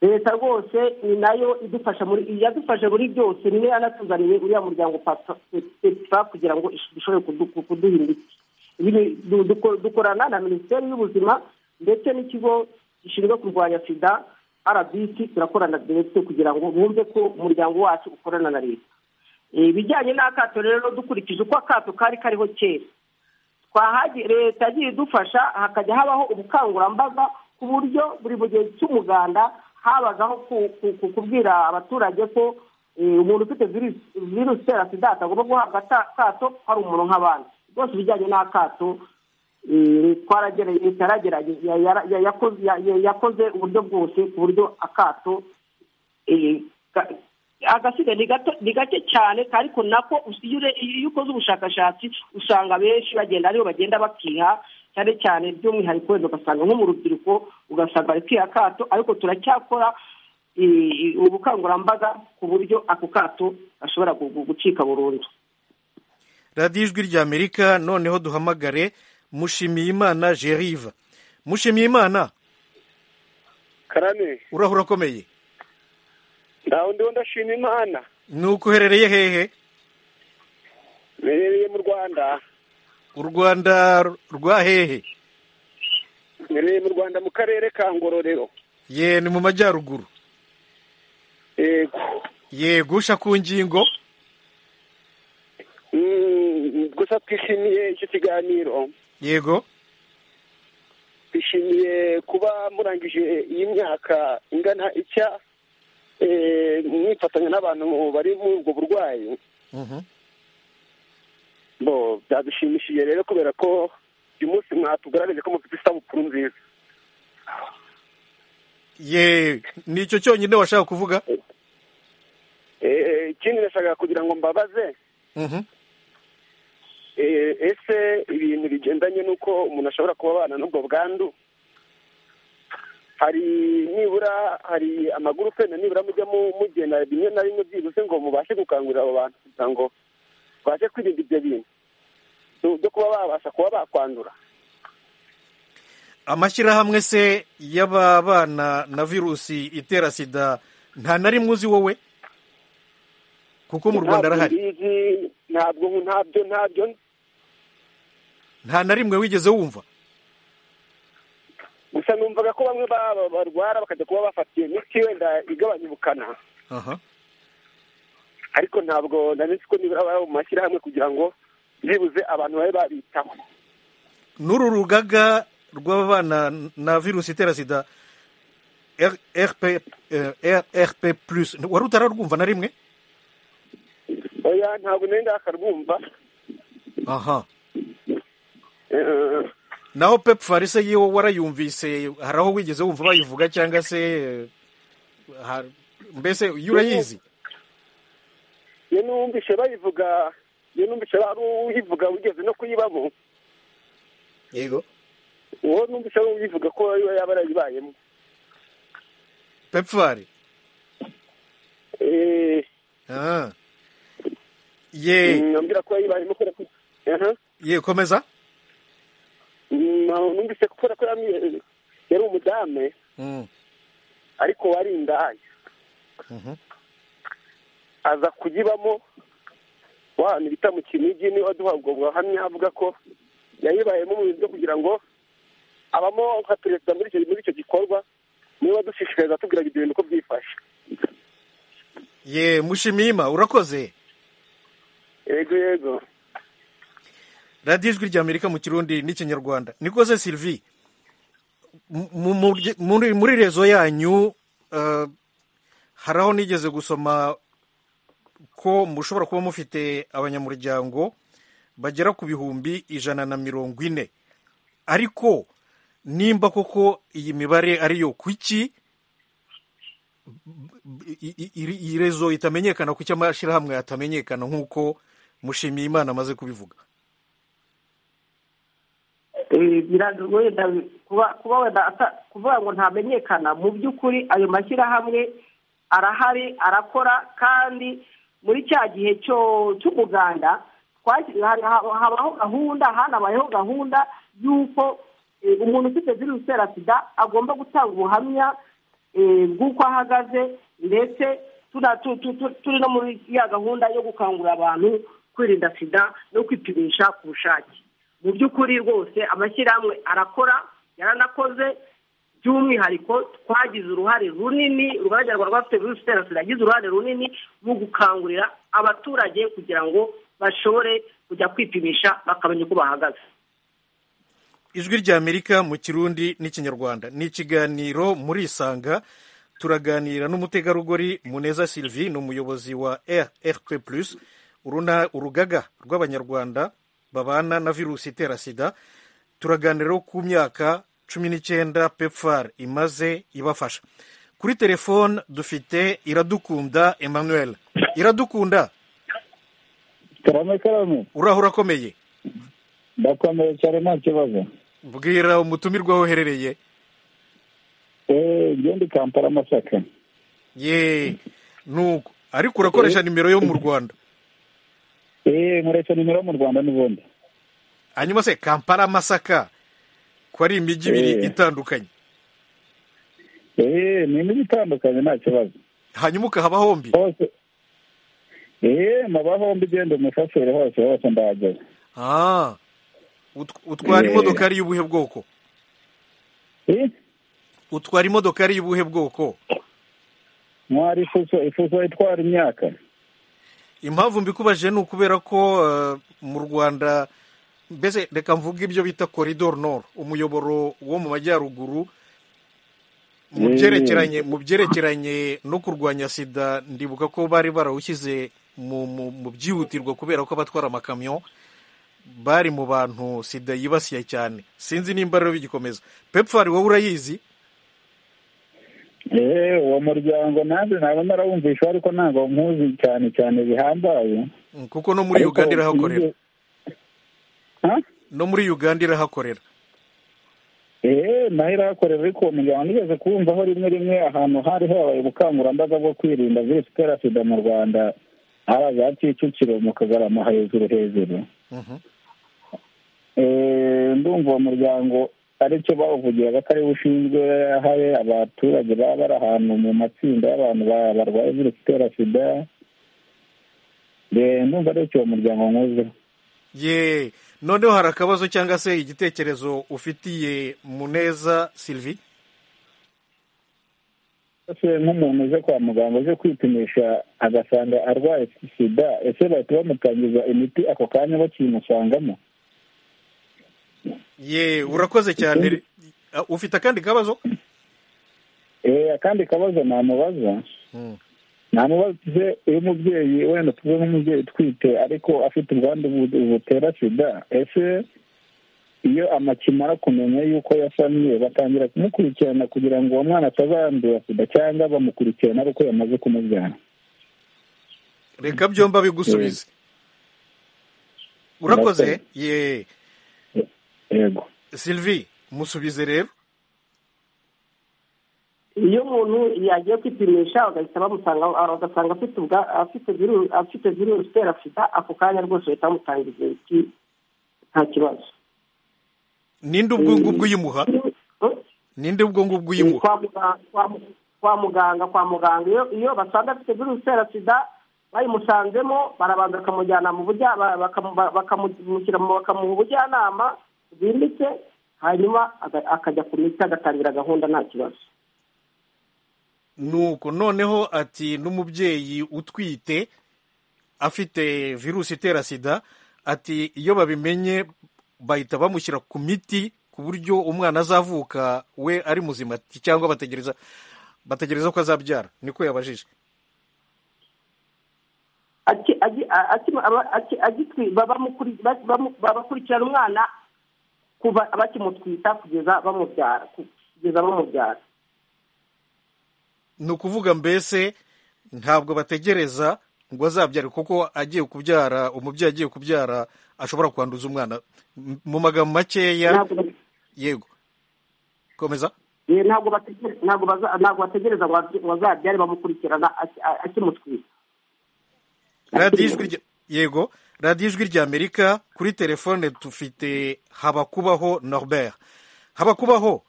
leta rwose ni nayo idufasha muri yadufashe muri byose ni nayo yanatuzaniye uriya muryango Papa- pepa kugira ngo ish- ishobore kudu- kuduha imiti Ibi ni- du- duko- dukorana na minisiteri y'ubuzima ndetse n'ikigo gishinzwe kurwanya sida rbc turakorana ndetse kugira ngo bumve ko umuryango wacu ukorana na leta ibijyanye n'akato rero dukurikije uko akato kari kariho kera twahagiye leta yagiye idufasha hakajya habaho ubukangurambaga ku buryo buri mu gihe cy'umuganda habagaho ku- ku- ku- kubwira abaturage ko eh, umuntu ufite virusi virusi itera sida atagomba guhabwa ata- akato hari umuntu nk'abandi rwose ibijyanye n'akato eh, twaragere- leta yaragerageje ya- ya- ya- yakoze- ya- ya- yakoze uburyo bwose ku buryo akato eh, ka- agasiga ni gato ni gake cyane ariko nako us- iyo ure- iyo ukoze ubushakashatsi usanga benshi bagenda aribo bagenda bakiha cyane cyane by'umwihariko wenda ugasanga nko mu rubyiruko ugasanga bari kwiha akato ariko turacyakora eh, eh, ubukangurambaga ku buryo ako kato gashobora gu- gu- gucika burundu radiyo ijwi ry'amerika noneho duhamagare mushimiyimana jerive mushimiyimana karame urahura ukomeye nta wundi wo ndashima imana ni uko uherereye hehe mbereye mu rwanda u rwanda rwa hehe mbereye mu rwanda mu karere ka ngororero ye ni mu majyaruguru yego yegusha ku ngingo Mm, gusa twishimiye icyo kiganiro yego twishimiye kuba murangije iyi myaka ingana icya eh, mwifatanya n'abantu bari muri ubwo burwayi Mhm. bo byadushimishije rero kubera ko uyu munsi mwatugaragaje ko mufite isabukuru nziza ye ni icyo cyonyine washaka kuvuga Eh, ikindi nashakaga kugira ngo mbabaze Mhm. eh, ese ibintu bigendanye n'uko umuntu ashobora kuba abana n'ubwo bwandu hari nibura hari amagurupe na nibura mujya mu- mugenda bimwe na bimwe byibuze ngo mubashe gukangurira abo bantu kugira ngo babashe kwirinda ibyo bintu byo- byo kuba babasha kuba bakwandura amashyirahamwe se y'ababana na virusi itera sida nta na rimwe uzi wowe kuko mu rwanda arahari ntabwo ntabyo ntabyo nta na rimwe wigeze wumva gusa numvaga ko bamwe ba- barwara bakajya kuba bafatiye imiti wenda igabanya ubukana aha ariko ntabwo nari nzi ko nibura baba mu mashyirahamwe kugira ngo byibuze abantu babe babitaho n'uru rugaga rw'ababana na virusi itera sida R- rp eh, rp plus wari utararwumva na rimwe oya ntabwo nari ndakarwumva aha Eh, naho pepu farise yiwe warayumvise hari aho wigeze wumva bayivuga cyangwa se eh, har- mbese iyo urayizi iyo numvise bayivuga iyo numvise ari uyivuga ugeze no kuyibamo yego uwo numvise ari uyivuga ko iba yaba yarayibayemo pepu fari Eh, Ah. ye mm, ambwira ko yayibayemo kubera ko aha ye komeza Mm, numvise ko kubera ko yamye- yari umudamu Mm, ariko wari indaya mhm. aza kuyibamo wa hantu bita mu kinigi niba duhabwa ubuhamya avuga ko yayibayemo mu bintu byo kugira ngo abamo nka perezida muri icyo muri icyo gikorwa niba dushishikariza tubwira ibyo bintu uko byifashe ye mushimima urakoze yego yego radiyo ijwi ry'amerika mu kirundi n'ikinyarwanda nikoze sylvie mu- mu- murye- muri muri rezo yanyu eh, hari aho nigeze gusoma ko mushobora kuba mufite abanyamuryango bagera ku bihumbi ijana na mirongo ine ariko nimba koko iyi mibare ariyo kuki i- i- i- iyi rezo itamenyekana kuki amashyirahamwe atamenyekana nk'uko mushimiye imana amaze kubivuga Eh, biragoye da- kuba kuba wenda ata- kuvuga ngo ntamenyekana mu by'ukuri ayo mashyirahamwe arahari arakora kandi muri cya gihe cyo cy'umuganda twaki- ha- ha- habaho gahunda hanabayeho gahunda y'uko eh, umuntu ufite virusi itera sida agomba gutanga ubuhamya eh, bw'uko ahagaze ndetse tuna- tu- tu- tu- turi no muri ya gahunda yo gukangurira abantu kwirinda sida no kwipimisha ku bushake mu by'ukuri rwose amashyirahamwe arakora yaranakoze by'umwihariko twagize uruhare runini urwajya rwa rwafite virusi itera sida yagize uruhare runini mu gukangurira abaturage kugira ngo bashobore kujya kwipimisha bakamenya uko bahagaze ijwi ry'amerika mu kirundi n'ikinyarwanda ni ikiganiro muri isanga turaganira n'umutegarugori muneza sylvie ni umuyobozi wa rp plus uruna urugaga rw'abanyarwanda babana na virusi itera sida turaganiraho ku myaka cumi n'icyenda pepfar imaze ibafasha kuri telefone dufite iradukunda emmanuel iradukunda karame karame uraho urakomeye ndakomeye cyane nta kibazo bwira umutumirwa woherereye eee ngende kampala amasaka ye nuko ariko urakoresha nimero yo mu rwanda eee nkoresha nimero yo mu rwanda n'ubundi hanyuma se kampala masaka ko ari imijyi ibiri Eh. itandukanye eee ni imijyi itandukanye nta kibazo hanyuma ukahaba hombi hose eee maba hombi ugenda umushoferi hose hose ndahageze Ah. Ut- utwara Eh. imodoka ari y'ubuhe bwoko Eh? utwara imodoka ari y'ubuhe bwoko mwari ifuso ifuso itwara imyaka impamvu mbikubajije ni ukubera ko eh, mu rwanda mbese reka mvuge ibyo bita koridoro noro umuyoboro wo mu majyaruguru mu Mm. byerekeranye mu byerekeranye no kurwanya sida ndibuka ko bari barawushyize mu mu- mu byihutirwa kubera ko abatwara amakamyo bari mu bantu sida yibasiye cyane sinzi nimba rero bigikomeza pepfari wowe urayizi eee uwo muryango nanjye naba narawumvisha ariko ntabwo nkuzi cyane cyane bihambaye Mm, kuko no muri Ariko uganda irahakorera sinzi- Ha? no muri uganda irahakorera eee naho irahakorera ariko uwo muryango nigeze kuwumvaho rimwe rimwe ahantu hari habaye ubukangurambaga bwo kwirinda virusi itera sida mu rwanda hari za kicukiro mu kagarama hejuru hejuru Mhm. Eee, ndumva uwo muryango aricyo bawuvugiraga ko ariwo ushinzwe hari abaturage baba bari ahantu mu matsinda y'abantu ba- barwaye virusi itera sida ndumva ari uwo muryango nkuzeho ye noneho hari akabazo cyangwa se igitekerezo ufitiye muneza sylvie ese nk'umuntu uje kwa muganga uje kwipimisha agasanga arwaye sida ese bahita bamutangiza imiti ako kanya bakiyimusangamo ye urakoze cyane Ah, ufite akandi kabazo Eh, akandi kabazo namubaza namubaze iyo umubyeyi wenda tuve nk'umubyeyi utwite ariko afite ubwandu bu- butera sida ese iyo amakimara kumenya yuko yasamye batangira kumukurikirana kugira ngo uwo mwana atazandura sida cyangwa bamukurikirana ari uko yamaze kumubyara reka byombi bigusubize urakoze ye yego sylvie musubize rero iyo umuntu yagiye kwipimisha bagahita bamusanga bagasanga afite ubwa afite virusi afite virusi itera sida ako kanya rwose bahita bamutangiza imiti nta kibazo ninde ubwo ngubwo uyimuha ninde ubwo ngubwo uyimuha kwa muganga kwa mu- kwa muganga kwa muganga iyo iyo basanga afite virusi itera sida bayimusanzemo barabanza bakamujyana mu bujya ba- bakamu- ba- bakamushyira mu- bakamuha ubujyanama bwimbitse hanyuma aga- akajya ku miti agatangira gahunda nta kibazo nuko noneho ati n'umubyeyi utwite afite virusi itera sida ati iyo babimenye bahita bamushyira ku miti ku buryo umwana azavuka we ari muzima ati, cyangwa bategereza bategereza ko azabyara niko yabajije Aki- agi- a- aki- aba- aki- agitwi- ba- bamukuri- ba- bamu- ba- bakurikirana umwana kuva bakimutwita kugeza bamubyara ku- kugeza bamubyara ni ukuvuga mbese ntabwo bategereza ngo azabyare kuko agiye kubyara umubyeyi agiye kubyara ashobora kwanduza umwana M- mu magambo makeya ntabwo ba- yego komeza eh, ntabwo bategere- ntabwo baza- ntabwo bategereza ngo azi- ngo azabyare bamukurikirana aki- a- akimutwita radiyo ijwi rya yego radiyo ijwi ry'amerika kuri telefone dufite habakubaho norbert habakubaho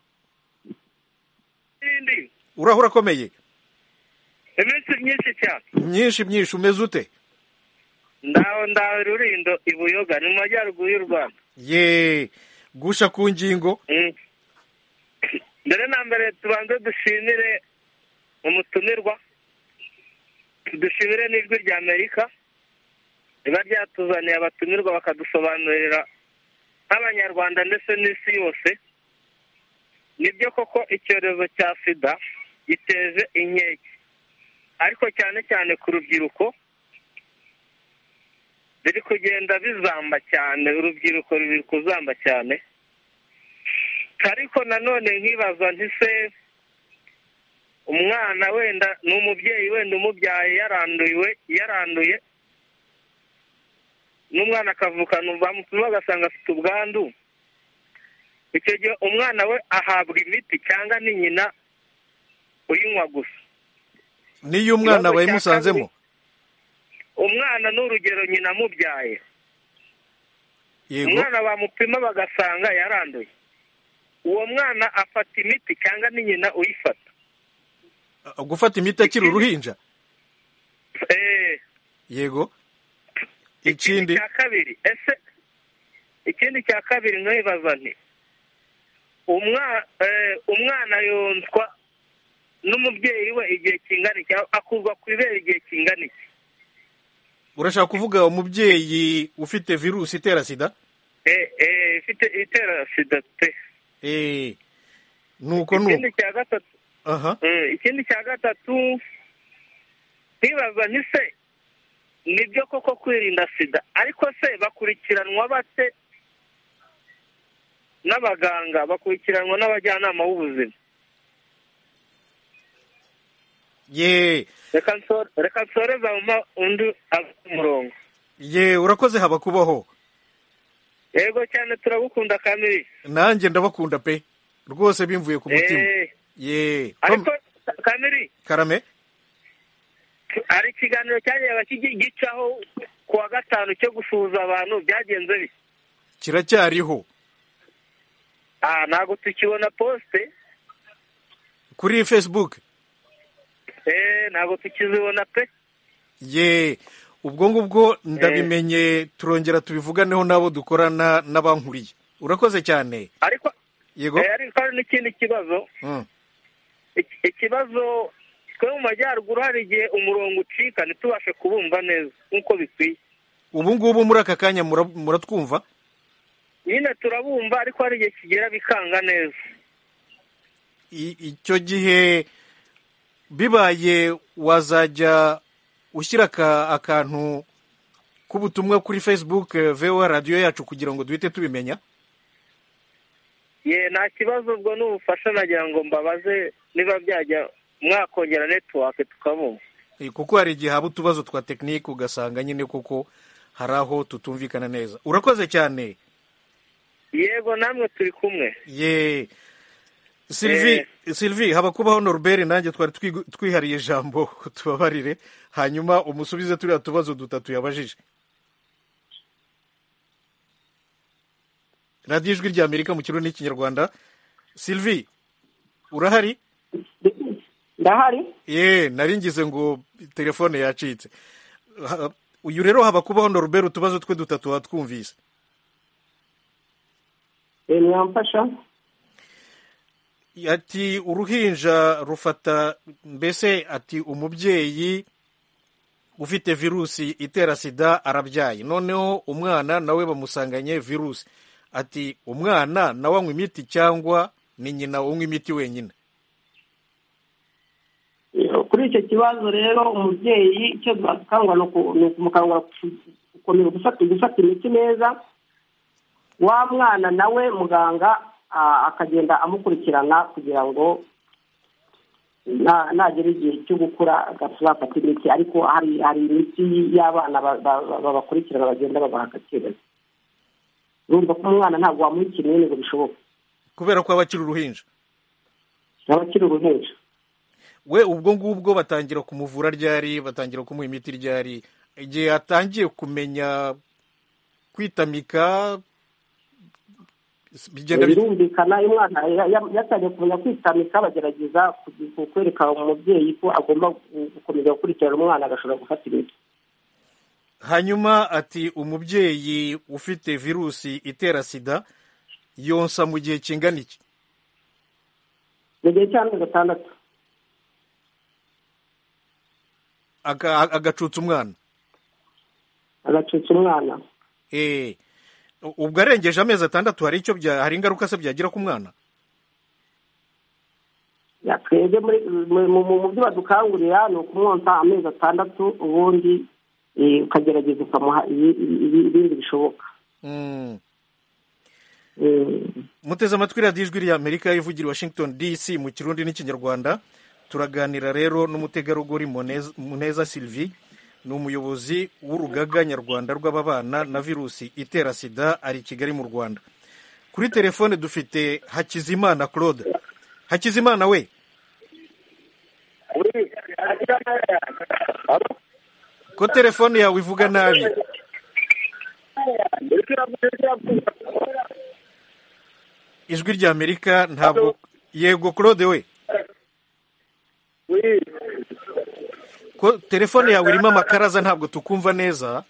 urahura akomeye iminsi myinshi cyane myinshi myinshi umeze ute ndaho ndaho rurindo i buyoga ni mu majyaruguru y'u rwanda ye gusha ku ngingo Mm. mbere na mbere tubanze dushimire umutumirwa dushimire n'ijwi rya amerika riba ryatuzaniye abatumirwa bakadusobanurira nk'abanyarwanda ndetse n'isi yose nibyo koko icyorezo cya sida giteje inkeke ariko cyane cyane ku rubyiruko biri kugenda bizamba cyane urubyiruko ruri kuzamba cyane ariko nanone nkibaza ntise umwana wenda ni umubyeyi wenda umubyaye yaranduye yaranduye n'umwana akavukana bamupima bagasanga afite ubwandu icyo gihe umwana we ahabwa imiti cyangwa ni nyina uyinywa gusa n'iyo umwana Ikibazo cya bayimusanzemo umwana ni urugero nyina amubyaye yego umwana bamupima bagasanga yaranduye uwo mwana afata imiti cyangwa ni nyina uyifata gufata imiti akiri uruhinja Eh, yego ikindi icya kabiri ese ikindi cya kabiri nkibaza nti umwa- eh, umwana yonswa n'umubyeyi we igihe kingana iki akurwa ku ibere igihe kingana iki urashaka kuvuga umubyeyi ufite virusi itera sida Eh, eh, ifite itera sida pe Eh, nuko nuko ikindi cya gatatu aha Eh, ikindi cya gatatu nkibaza nti se ni byo koko kwirinda sida ariko se bakurikiranwa bate n'abaganga bakurikiranwa n'abajyanama b'ubuzima ye reka nso- reka nsoreza mama undi ava ku murongo ye urakoze haba kubaho yego cyane turagukunda kamiri nanjye ndabakunda pe rwose bimvuye ku mutima Eh, ye ariko Tom- kamiri karame hari ikiganiro cyagiye baki- gicaho ku wa gatanu cyo gusuhuza abantu byagenze bite kiracyariho Ah, ntabwo tukibona posite kuri facebook eh ntabwo tukizibona pe ye ubwo ngubwo ndabimenye turongera tubivuganeho n'abo dukorana n'abankuriye urakoze cyane ariko yego ariko hari n'ikindi kibazo Mm. Iki- ikibazo twe mu majyaruguru hari igihe umurongo ucika ntitubashe kubumva neza nk'uko bikwiye ubu ngubu muri aka kanya mura- muratwumva nyine turabumva ariko hari igihe kigera bikanga neza I- icyo gihe bibaye wazajya ushyira aka- akantu k'ubutumwa kuri facebook eh, voa radiyo yacu kugira ngo duhite tubimenya ye nta kibazo ubwo ni ubufasha nagira ngo mbabaze niba byajya mwakongera netiwake tukabumva Eh, kuko hari igihe haba utubazo twa tekinike ugasanga nyine kuko hari aho tutumvikana neza urakoze cyane yego namwe turi kumwe ye sylvie sylvie haba kubaho norbert nanjye twari twigu- twihariye ijambo tubabarire hanyuma umusubize turiya tubazo dutatu yabajije radiyo ijwi rya amerika mu kirundi n'ikinyarwanda sylvie urahari ndahari ye nari ngize ngo telefone yacitse Ha- uyu rero haba kubaho norbert utubazo twe dutatu watwumvise Eh, mwamfasha ati uruhinja rufata mbese ati umubyeyi ufite virusi itera sida arabyaye noneho umwana nawe bamusanganye virusi ati umwana nawe anywa imiti cyangwa ni nyina unywa imiti wenyine kuri icyo kibazo rero umubyeyi icyo twakangwa ni uku- ni ukumukangura gukomeza gufata gufata imiti neza wa mwana nawe muganga a- akagenda amukurikirana kugira ngo na- nagera igihe cyo gukura agafata afata imiti ariko hari hari imiti y'abana ba- ba- ba- babakurikirana bagenda babaha agaciro urumva ko umwana ntabwo wamuha ikinini ngo bishoboke kubera ko aba akiri uruhinja aba akiri uruhinja we ubwo ngubwo batangira kumuvura ryari batangira kumuha imiti ryari igihe atangiye kumenya kwitamika bigenda bite? birumvikana iyo umwana ya- ya- yatangiye kumenya kwitamika bagerageza kugi- ku- kwereka umubyeyi ko agomba gu- gukomeza gukurikirana umwana agashobora gufata imiti hanyuma ati umubyeyi ufite virusi itera sida yonsa mu gihe kingana iki mu gihe cy'amezi atandatu Aga- agacutsa umwana agacutsa umwana eh u- ubwo arengeje amezi atandatu hari icyo bya hari ingaruka se byagira ku mwana Ya, twebwe muri mu- mu mu byo badukangurira ni ukumwonsa amezi atandatu ubundi eh, ukagerageza ukamuha ibi- ibi- ibindi bishoboka Mm. Mm. muteze amatwi radiyo ijwi rya amerika ivugira i washington dc mu kirundi n'ikinyarwanda turaganira rero n'umutegarugori Munez- muneza sylvie ni umuyobozi w'urugaga nyarwanda rw'ababana na virusi itera sida ari i kigali mu rwanda kuri telefone dufite hakizimana claude hakizimana we ko telefone yawe ivuga nabi ijwi rya amerika ntabwo yego claude we ko telefone yawe irimo amakaraza ntabwo tukumva neza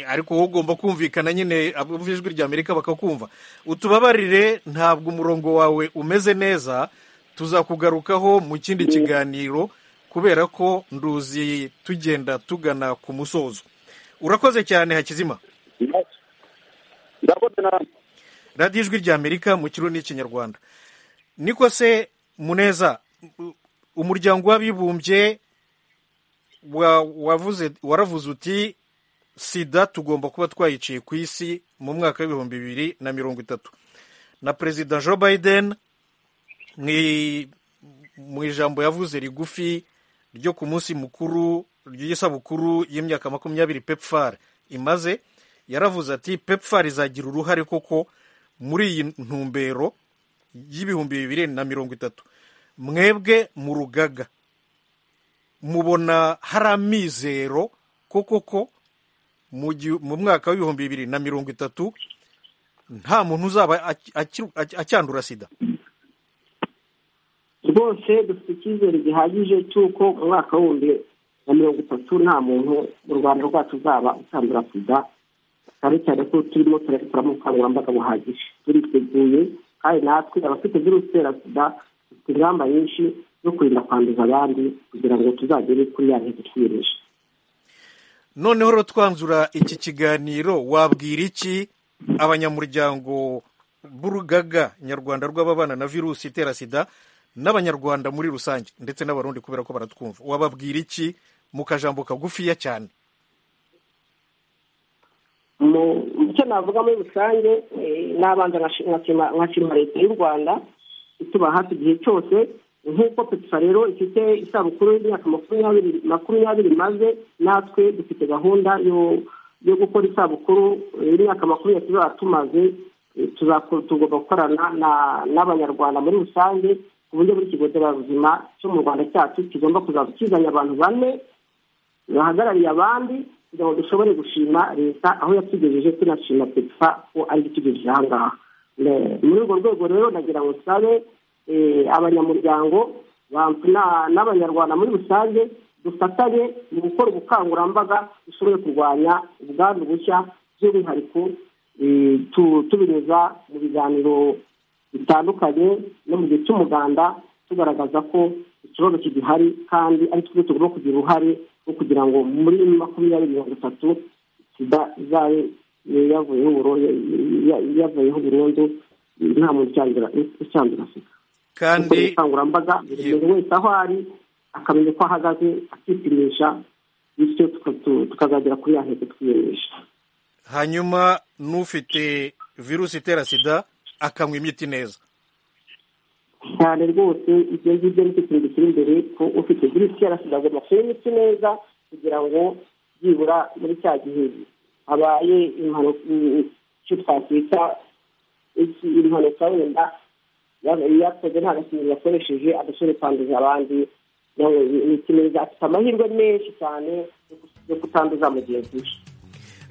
ariko wowe ugomba kumvikana nyine abumva ijwi rya amerika bakakumva utubabarire ntabwo umurongo wawe umeze neza tuzakugarukaho mu kindi kiganiro kubera ko nduzi tugenda tugana ku musozo urakoze cyane hakizima radiyo ijwi rya amerika mu kirundi n'ikinyarwanda niko se muneza u- umuryango w'abibumbye wa- wavuze waravuze uti sida tugomba kuba twayiciye ku isi mu mwaka w'ibihumbi bibiri na mirongo itatu na perezida joe biden mwi- mu ijambo yavuze rigufi ryo ku munsi mukuru ry'isabukuru y'imyaka makumyabiri pepfar imaze yaravuze ati pepfar izagira uruhare koko muri iyi ntumbero y'ibihumbi bibiri na mirongo itatu mwebwe mu rugaga mubona hari amizero koko ko mu gihu- mu mwaka w'ibihumbi bibiri na mirongo itatu nta muntu uzaba aki- aki- aki- acyandura sida Rwose rwose dufite icyizere gihagije cy'uko umwaka w'undi wa mirongo itatu nta muntu mu rwanda rwacu uzaba utandura sida cyane cyane ko turimo turabikoramo ubukangurambaga buhagije turiteguye kandi natwe abafite virusi itera sida dufite ingamba nyinshi zo kurinda kwanduza abandi kugira ngo tuzagere kuri ya ntego twiyemeje noneho rero twanzura iki kiganiro wabwira iki abanyamuryango b'urugaga nyarwanda rw'ababana na virusi itera sida n'abanyarwanda muri rusange ndetse n'abarundi kubera ko baratwumva wababwira iki mu kajambo kagufiya cyane icyo navuga muri rusange n'abanza nkashima leta y'u rwanda ituba hafi igihe cyose nk'uko petsa rero ifite isabukuru y'imyaka makumyabiri makumyabiri maze natwe dufite gahunda yo gukora isabukuru y'imyaka makumyabiri tuzaba tumaze tugomba gukorana n'abanyarwanda muri rusange ku buryo buri kigo nderabuzima cyo mu rwanda cyacu kigomba kuzajya kizanye abantu bane bahagarariye abandi kugira ngo dushobore gushima leta aho yatugejeje tunashima petsa ko ari itugejeje aha ngaha muri urwo rwego rero nagira ngo sabe abanyamuryango n'abanyarwanda muri rusange dufatanye mu gukora ubukangurambaga dushobore kurwanya ubwandu bushya by'umwihariko tubinyuza mu biganiro bitandukanye no mu gihe cy'umuganda tugaragaza ko ikibazo kigihari kandi ari twe tugomba kugira uruhare rwo kugira ngo muri makumyabiri mirongo itatu sida izabe yavuyeho burundu nta muntu ucyandura sida kandi ubukangurambaga buri muntu wese aho ari akamenya uko ahagaze akipimisha bityo tukazagera kuri ya ntego twiyemeje hanyuma n'ufite virusi itera sida akanywa imiti neza cyane rwose ibyo ngibyo nicyo kintu gishyira imbere ko ufite virusi itera sida agomba kunywa imiti neza kugira ngo byibura muri cya gihe habaye icyo twakwita impanuka wenda yakoze nta gakingo yakoresheje adashobora kwanduza abandi ni kimeza afite amahirwe menshi cyane yo kutanduza mugenzi we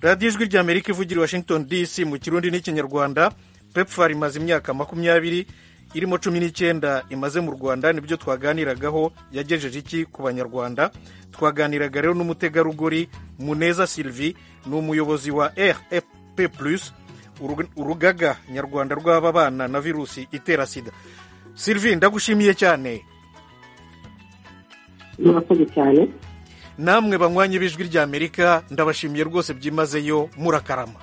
radiyo ijwi rya amerika ivugira i washington dc mu kirundi n'ikinyarwanda pepfar imaze imyaka makumyabiri irimo cumi n'icyenda imaze mu rwanda nibyo twaganiragaho yagejeje iki ku banyarwanda twaganiraga rero n'umutegarugori muneza sylvie ni umuyobozi wa rfp plus urugaga nyarwanda rw'ababana na virusi itera sida sylvie ndagushimiye cyane murakoze cyane namwe banywanyi b'ijwi ry'amerika ndabashimiye rwose byimazeyo murakarama